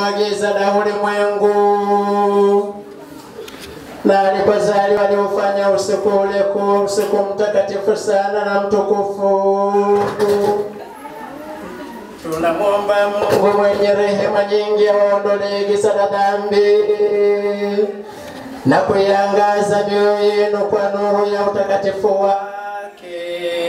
wa giza la ulimwengu, na alipozaliwa aliufanya usiku ule kuwa usiku mtakatifu sana na mtukufu. Tunamwomba Mungu mwenye rehema nyingi awaondolee giza la dhambi na kuiangaza mioyo yenu kwa nuru ya utakatifu wake.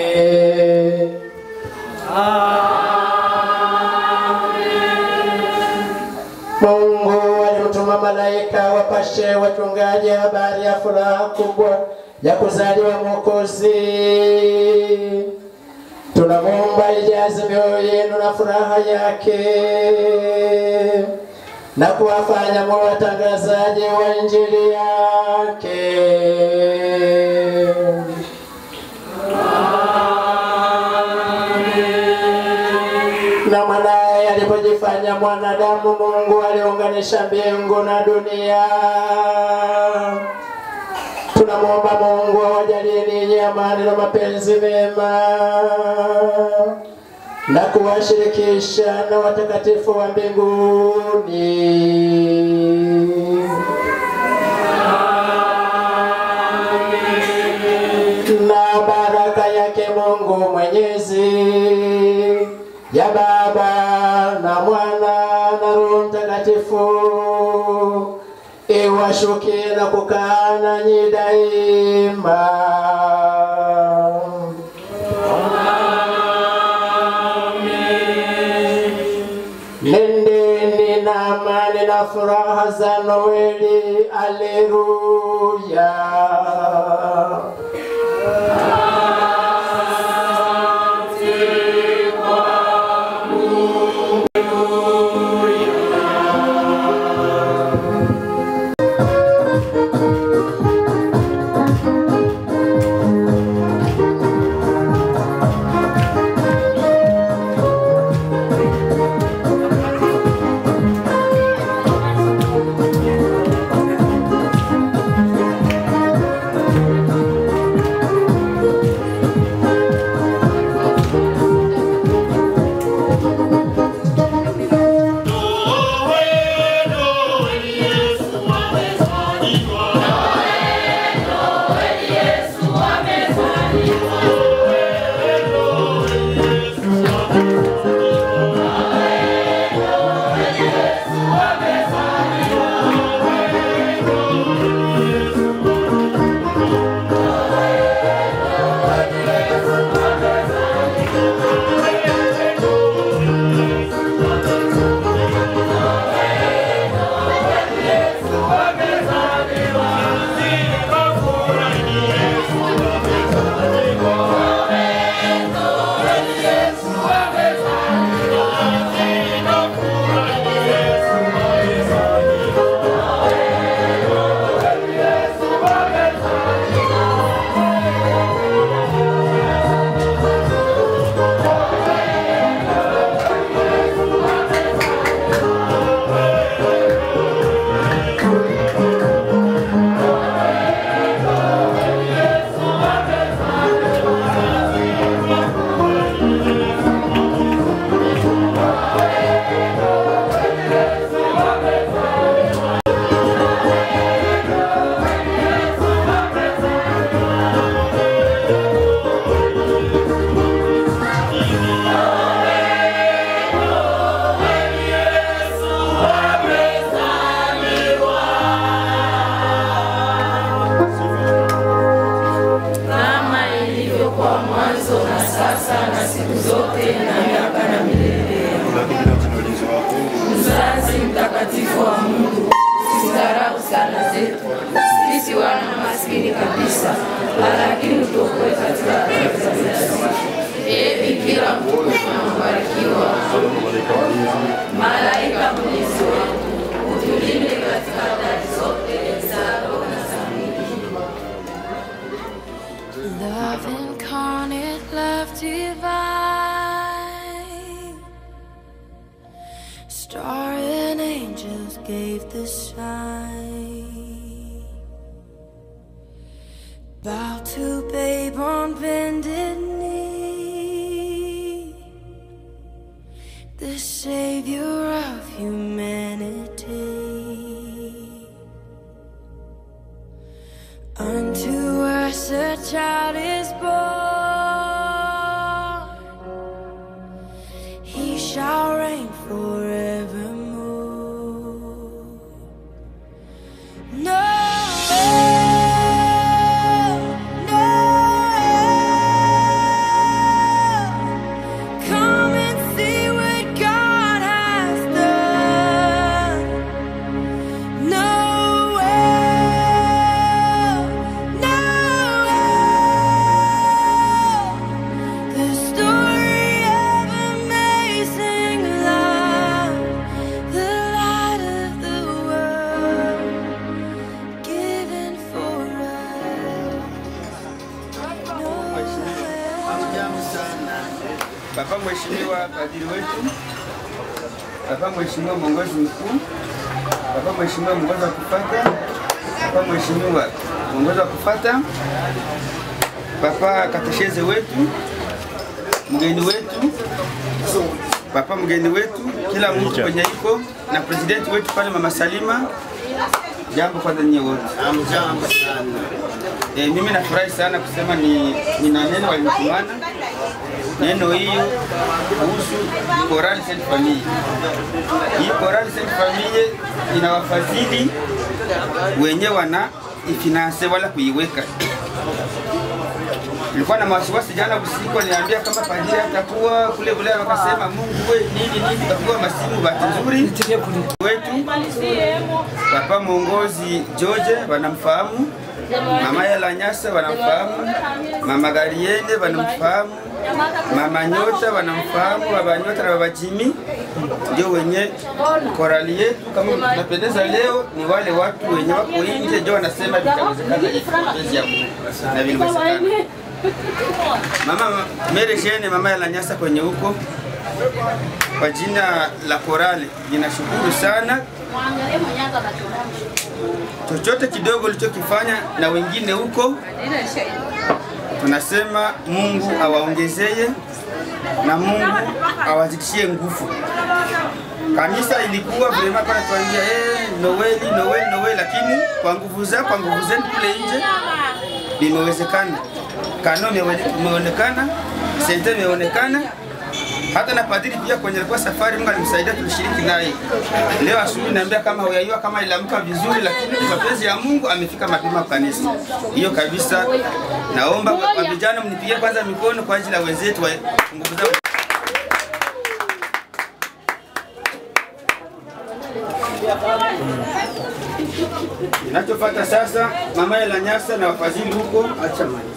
Mungu alimtuma malaika wapashe wachungaji habari ya furaha kubwa ya kuzaliwa Mwokozi. Tunamwomba ijaze mioyo yenu na furaha yake na kuwafanya mwe watangazaji wa injili yake. Na mwanaye alipojifanya mwanadamu, Mungu aliunganisha mbingu na dunia. Tunamwomba Mungu awajalie ninyi amani na mapenzi mema na kuwashirikisha na watakatifu wa mbinguni. Na baraka yake Mungu Mwenyezi ya Baba na Mwana na Roho Mtakatifu iwashukie na kukaa nanyi daima. Nendeni na amani na furaha za Noeli. Aleluya. kama ilivyokuwa mwanzo na sasa na siku zote na miaka na milele. Mzazi mtakatifu wa Mungu, usidharau sala zetu sisi wana maskini kabisa, lakini utuokoe katika hatari za kila siku. Ee Bikira mtukufu na mbarikiwa, malaika mlinzi wangu, utulinde katika hatari zote za roho na za mwili. Love incarnate, love divine. Star and angels gave the sign. Bow to babe on bended knee. The savior of humanity. Mheshimiwa padri wetu, Papa Mheshimiwa mwongozi mkuu, Papa Mheshimiwa mwongozi wa kufata, Papa Mheshimiwa mwongozi wa kufata, Papa katesheze wetu, mgeni wetu, Papa mgeni wetu, kila mtu kwenye iko na presidenti wetu pale Mama Salima. Jambo kwanza nyie wote. Amjambo sana. E, mimi nafurahi sana kusema ni nina neno walinitumana. Neno hiyo kuhusu Chorale Sainte Famille. Hii Chorale Sainte Famille ina wafadhili wenye wana ifinanse wala kuiweka. Nilikuwa na wasiwasi jana usiku, aliniambia kama padri atakuwa kule kule, wakasema Mungu we nini nini, takuwa masimu. Bahati nzuri wetu Papa mwongozi George wanamfahamu, mama Yala Nyasa wanamfahamu, mama Gariene wanamfahamu, mama Nyota wanamfahamu, baba Nyota na baba Jimmy ndio wenye korali yetu. Kama tunapendeza leo, ni wale watu wenye wako nje ndio wanasema vitawezekana hivi mapenzi ya Mungu na viliwezekana. Mama Mary Jane, mama Yala Nyasa kwenye huko kwa jina la korali, ninashukuru sana chochote kidogo ulichokifanya na wengine huko, tunasema Mungu awaongezee na Mungu awazidishie nguvu. Kanisa ilikuwa vrema kwa tuambia eh, Noeli Noeli Noeli, lakini kwa nguvu za kwa nguvu zenu kule nje limewezekana. Kano imeonekana, sente imeonekana, hata na padri pia kwenye alikuwa safari, Mungu alimsaidia tulishiriki naye. Leo asubuhi naambia kama huyajua kama iliamka vizuri, lakini mapenzi ya Mungu amefika mapema kanisa. Hiyo kabisa, naomba kwa vijana mnipigie kwanza mikono kwa ajili ya wenzetu wa nguvu zao. Inachofuata sasa, mama ya Nyasa na wafadhili huko, acha mali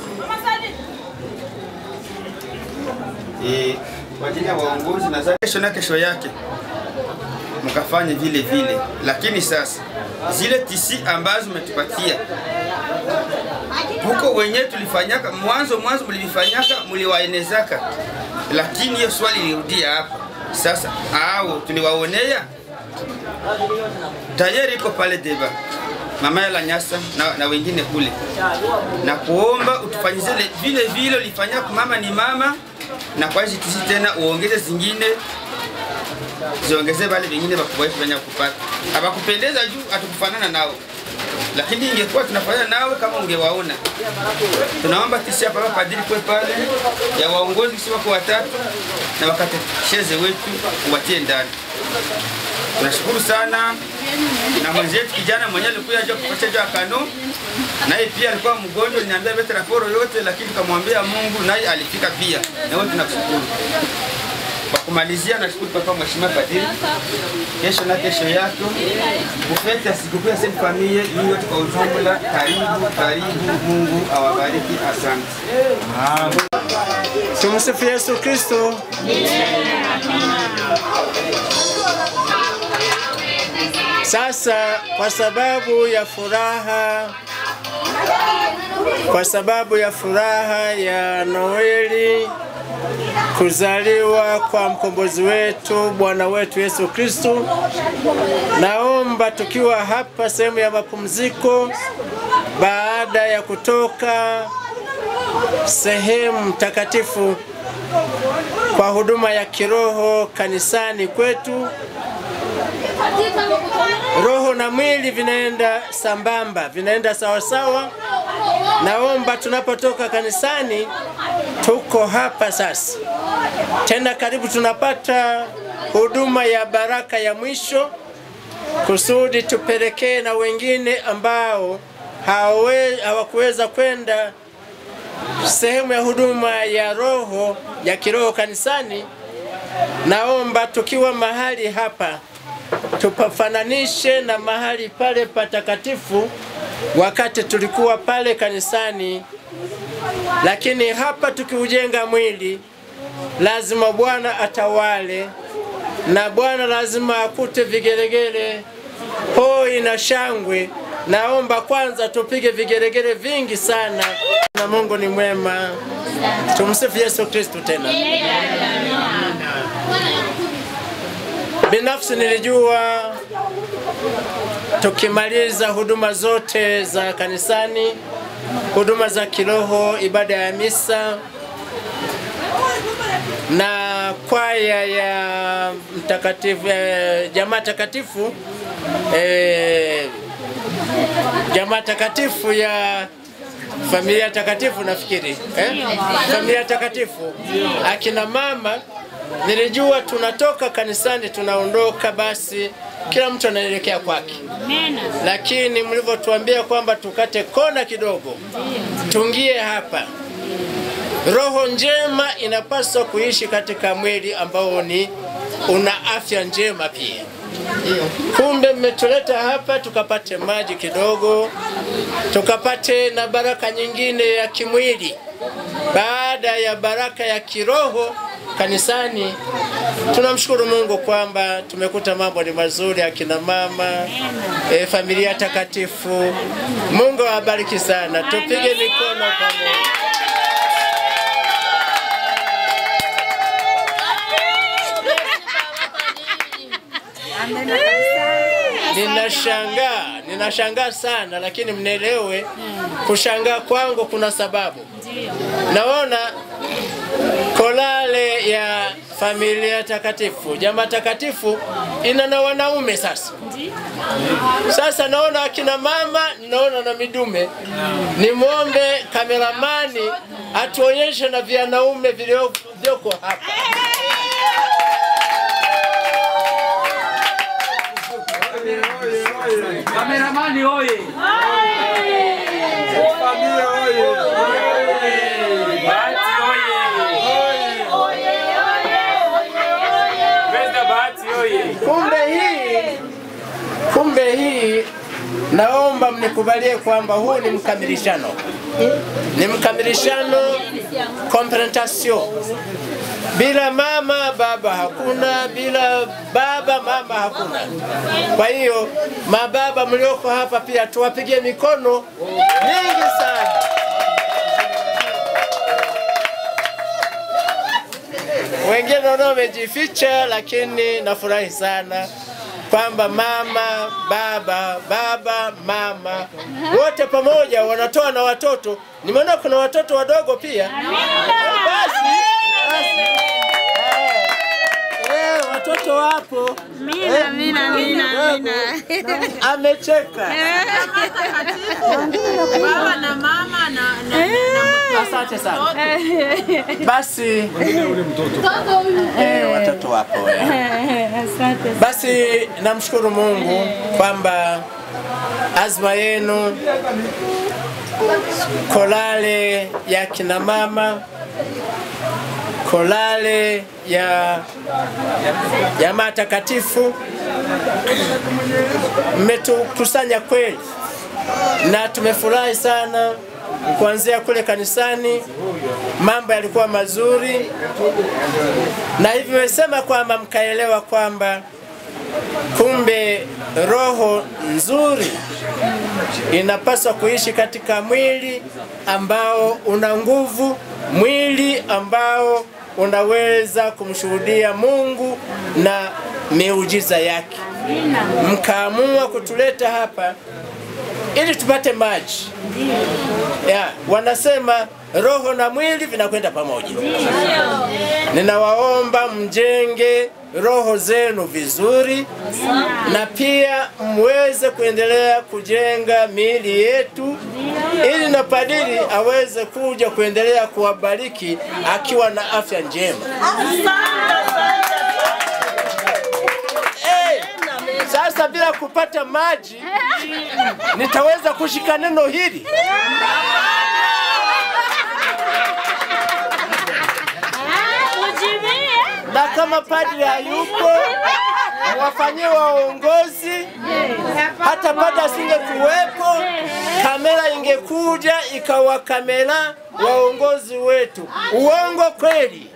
eh, kwa ajili ya waongozi na za kesho na kesho yake mkafanye vile vile, lakini sasa zile tisi ambazo umetupatia huko wenyewe tulifanyaka mwanzo mwanzo, mlivifanyaka mliwaenezaka, lakini hiyo swali lirudia hapa sasa, au tuliwaonea tayari iko pale deba mama ya Nyasa na, na wengine kule, na kuomba utufanyize vile vile ulifanya mama ni mama, na kwa hizi tisi tena uongeze zingine ziongeze wale wengine wakubwa wetu wenye kupata hawakupendeza juu hatukufanana nao, lakini ingekuwa tunafanana nawe kama ungewaona. Tunaomba tisi hapa padri kwe pale ya waongozi kisi wako watatu na wakatesheze wetu uwatie ndani. Tunashukuru sana na mwenzetu kijana mwenyewe alikuwa aje kupata jua kano, naye pia alikuwa mgonjwa, niambia bete raporo yote, lakini tukamwambia Mungu naye alifika pia, na wote tunakushukuru. Kwa kumalizia, nashukuru papa mheshimiwa padri, kesho na kesho yako bufeti ya sikukuu ya Sainte Famille hii yote kwa ujumla, karibu karibu, Mungu awabariki, asante. Tumsifu Yesu Kristo. Sasa kwa sababu ya furaha, kwa sababu ya furaha ya Noeli, kuzaliwa kwa mkombozi wetu Bwana wetu Yesu Kristo, naomba tukiwa hapa sehemu ya mapumziko, baada ya kutoka sehemu takatifu kwa huduma ya kiroho kanisani kwetu, roho na mwili vinaenda sambamba, vinaenda sawasawa. Naomba tunapotoka kanisani, tuko hapa sasa tena, karibu tunapata huduma ya baraka ya mwisho, kusudi tupelekee na wengine ambao hawawe- hawakuweza kwenda sehemu ya huduma ya roho ya kiroho kanisani. Naomba tukiwa mahali hapa tupafananishe na mahali pale patakatifu wakati tulikuwa pale kanisani, lakini hapa tukiujenga mwili, lazima Bwana atawale na Bwana lazima akute vigelegele, hoi na shangwe naomba kwanza tupige vigeregere vingi sana, na Mungu ni mwema. Tumsifu Yesu Kristo tena. Binafsi nilijua tukimaliza huduma zote za kanisani, huduma za kiroho, ibada ya misa na kwaya ya mtakatifu eh, jamaa takatifu eh, jamaa takatifu ya familia takatifu nafikiri eh? familia takatifu akina mama nilijua tunatoka kanisani tunaondoka basi kila mtu anaelekea kwake lakini mlivyotuambia kwamba tukate kona kidogo tungie hapa roho njema inapaswa kuishi katika mwili ambao ni una afya njema pia kumbe mmetuleta hapa tukapate maji kidogo tukapate na baraka nyingine ya kimwili baada ya baraka ya kiroho kanisani tunamshukuru mungu kwamba tumekuta mambo ni mazuri akina mama e, familia takatifu mungu awabariki sana tupige mikono pamoja Ninashangaa, ninashangaa sana, lakini mnielewe, kushangaa kwangu kuna sababu. Naona kolale ya familia takatifu, jamaa takatifu ina na wanaume sasa. Sasa naona akina mama, naona na midume. Nimwombe kameramani atuonyeshe na vyanaume vilivyoko hapa. Kameramani oye! Bahati oye! Mr. Bahati oye! Kumbe hii kumbe hii, naomba mnikubalie kwamba huu ni mkamilishano, ni mkamilishano complementation. Bila mama baba hakuna, bila baba mama hakuna. Kwa hiyo mababa mlioko hapa pia tuwapigie mikono mingi sana. Wengine naona wamejificha, lakini nafurahi sana kwamba mama, baba, baba, mama wote pamoja wanatoa na watoto. Nimeona kuna watoto wadogo pia. Basi, basi. Eh, watoto wapo. Mina, mina, mina, mina. Amecheka. Baba na mama na na Asante sana. Basi eh, watoto wapo. eh. Asante. Basi namshukuru Mungu kwamba azma yenu kolale ya kina mama, kolale ya jamaa takatifu mmetukusanya kweli, na tumefurahi sana kuanzia kule kanisani, mambo yalikuwa mazuri, na hivi nimesema kwamba mkaelewa kwamba kumbe roho nzuri inapaswa kuishi katika mwili ambao una nguvu, mwili ambao unaweza kumshuhudia Mungu na miujiza yake. Mkaamua kutuleta hapa ili tupate maji. Ya, wanasema roho na mwili vinakwenda pamoja. Ninawaomba mjenge roho zenu vizuri na pia mweze kuendelea kujenga miili yetu ili na padiri aweze kuja kuendelea kuwabariki akiwa na afya njema. Eh, sasa bila kupata maji nitaweza kushika neno hili? na kama padri hayupo wafanyie waongozi, hata padri asingekuwepo, kamera ingekuja ikawa kamera waongozi wetu. Uongo kweli?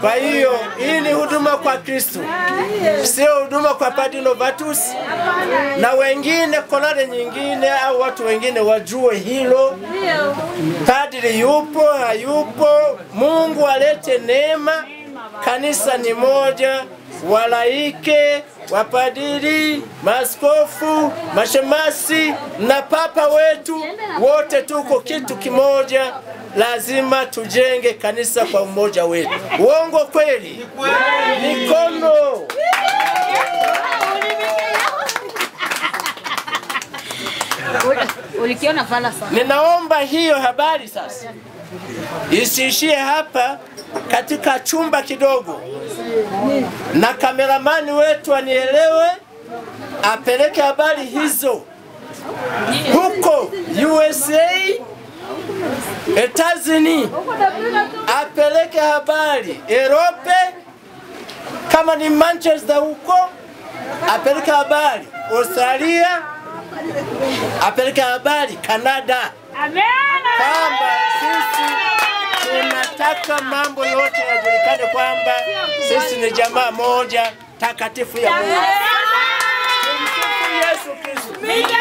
Kwa hiyo hii ni huduma kwa Kristo, sio huduma kwa Padre Novatus na wengine kolare nyingine au watu wengine wajue hilo. Padri yupo hayupo, Mungu alete neema. Kanisa ni moja, walaike, wapadiri, maaskofu, mashemasi na papa wetu wote tuko kitu kimoja. Lazima tujenge kanisa kwa umoja wetu. Uongo kweli? Mikono. Ulikiona fala sana. Ninaomba hiyo habari sasa isiishie hapa katika chumba kidogo, na kameramani wetu anielewe, apeleke habari hizo huko USA, Etazini, apeleke habari Europe, kama ni Manchester huko apeleke habari Australia, apeleke habari Canada kwamba sisi tunataka mambo yote yajulikane kwamba sisi ni jamaa moja takatifu ya Mungu. Tumsifu Yesu Kristo.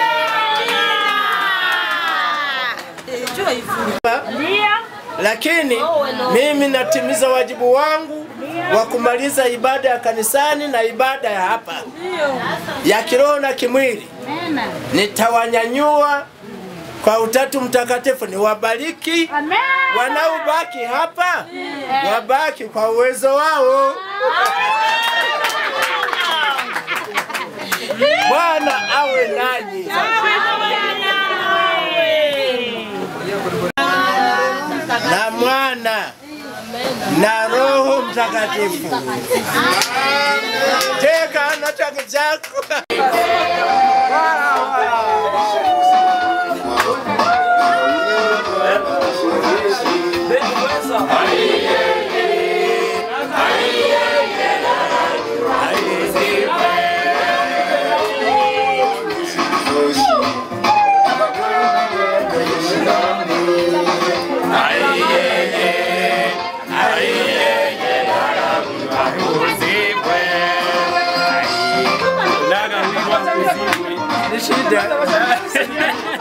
Lakini mimi natimiza wajibu wangu wa kumaliza ibada ya kanisani na ibada ya hapa ya kiroho na kimwili. Nitawanyanyua kwa Utatu Mtakatifu, niwabariki wanaobaki hapa, wabaki kwa uwezo wao. Bwana awe nanyi. na Mwana na Roho Mtakatifu. Teka na chake chako. Ni shida.